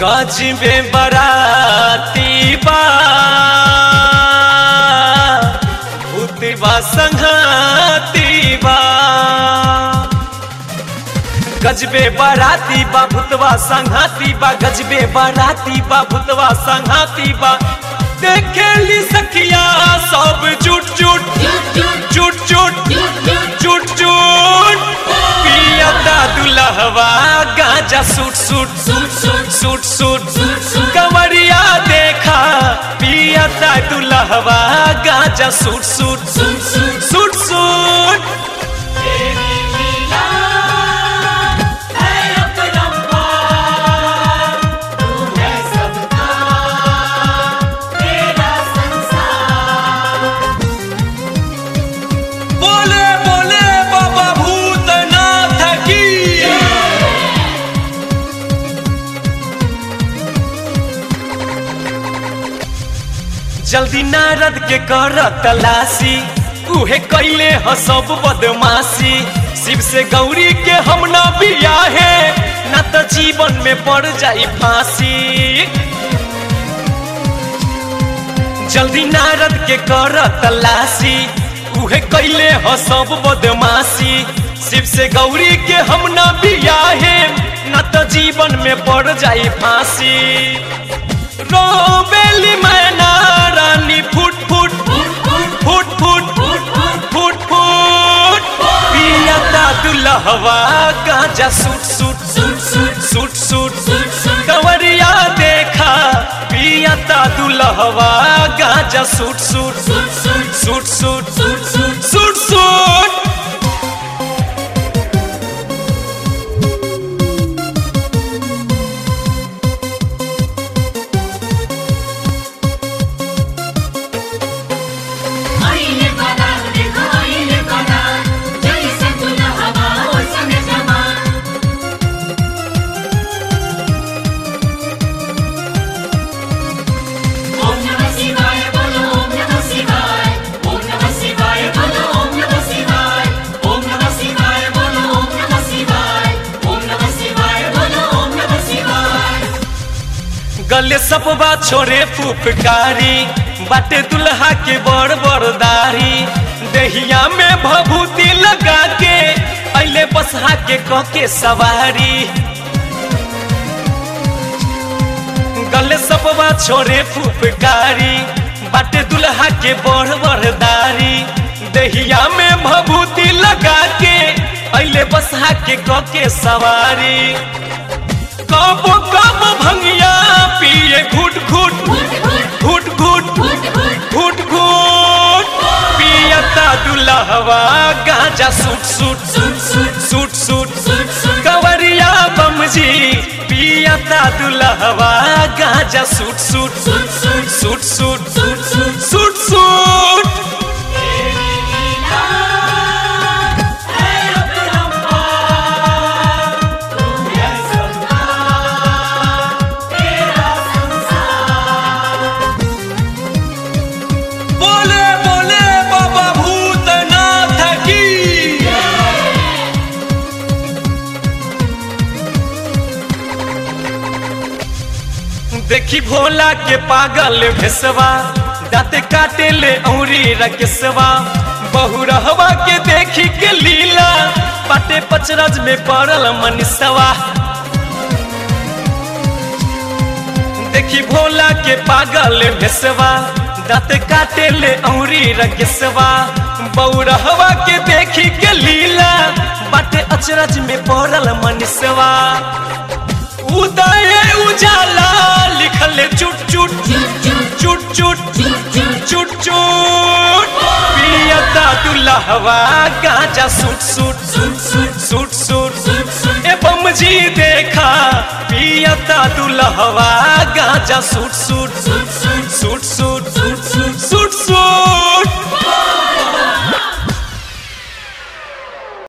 गजबे बराती बा भूतबा संघाती बा गजबे बराती बा भूतवा संघाती बा गजबे बराती बा भूतवा संघाती बा देखेली सखिया सब जुट जुट जुट जुट जुट जुट पियता दुल्हवा गांजा सूट सूट सूट सूट कमरिया देखा पियता दुल्हवा गांजा सूट सूट सूट सूट बोले बोले बाबा भूतनाथ की जल्दी नारद के कर तलाशी उहे कैले ह सब बदमाशी शिव से गौरी के हम न बियाहे न त जीवन में पड़ जाई फांसी जल्दी नारद के कर तलाशी उहे कैले ह सब बदमाशी शिव से गौरी के हम न बियाहे न त जीवन में पड़ जाई फांसी रोबेली मैना रानी फुट फुट फुट फुट फुट फुट पियता दुल्हवा गांजा सूट सूट सूट सूट कंवरिया देखा पियता दुल्हवा गांजा सूट सूट सूट सूट सूट सूट आईने बना देखो आईने बना जैसे दुल्हवा वैसने जमा ओम नमः शिवाय बोलो ओम नमः शिवाय ओम नमः शिवाय बोलो ओम नमः शिवाय ओम नमः शिवाय बोलो ओम नमः शिवाय ओम नमः शिवाय बोलो ओम नमः शिवाय गले सपवा छोड़े फुफकारी बाटे दुल्हा के बड़ बड़ दाढ़ी देहिया में भभूति लगा के अले बसहा के कह के सवारी गले सपवा छोड़े फुफकारी बाटे दुल्हा के बड़ बड़ दाढ़ी देहिया में भभूति लगा के अले बसहा के कह के सवारी कब कब भंगिया पिए घुट घुट घुट घुट घुट घुट पियता दुल्हवा गांजा सूट सूट सूट सूट कंवरिया बमजी पियता दुल्हवा गांजा सूट सूट सूट सूट सूट सूट बोले बोले बाबा भूतनाथ की देखी भोला के पागल भेसवा दाँत काटे ले औरी रकेसवा बहु रहवा के देखी के लीला पाटे पचरज में पड़ल मनीषवा देखी भोला के पागल भेसवा दाँत काटे ले औरी रकेसवा बौरहवा के देखी के लीला बाटे अचरज में पड़ल मनीषवा उदय उजाला लिखल चुट चुट चुट चुट चुट चुट पियता दुल्हवा गांजा सूट सूट सूट सूट ए बमजी देखा पियता दुल्हवा गांजा सूट सूट सूट सूट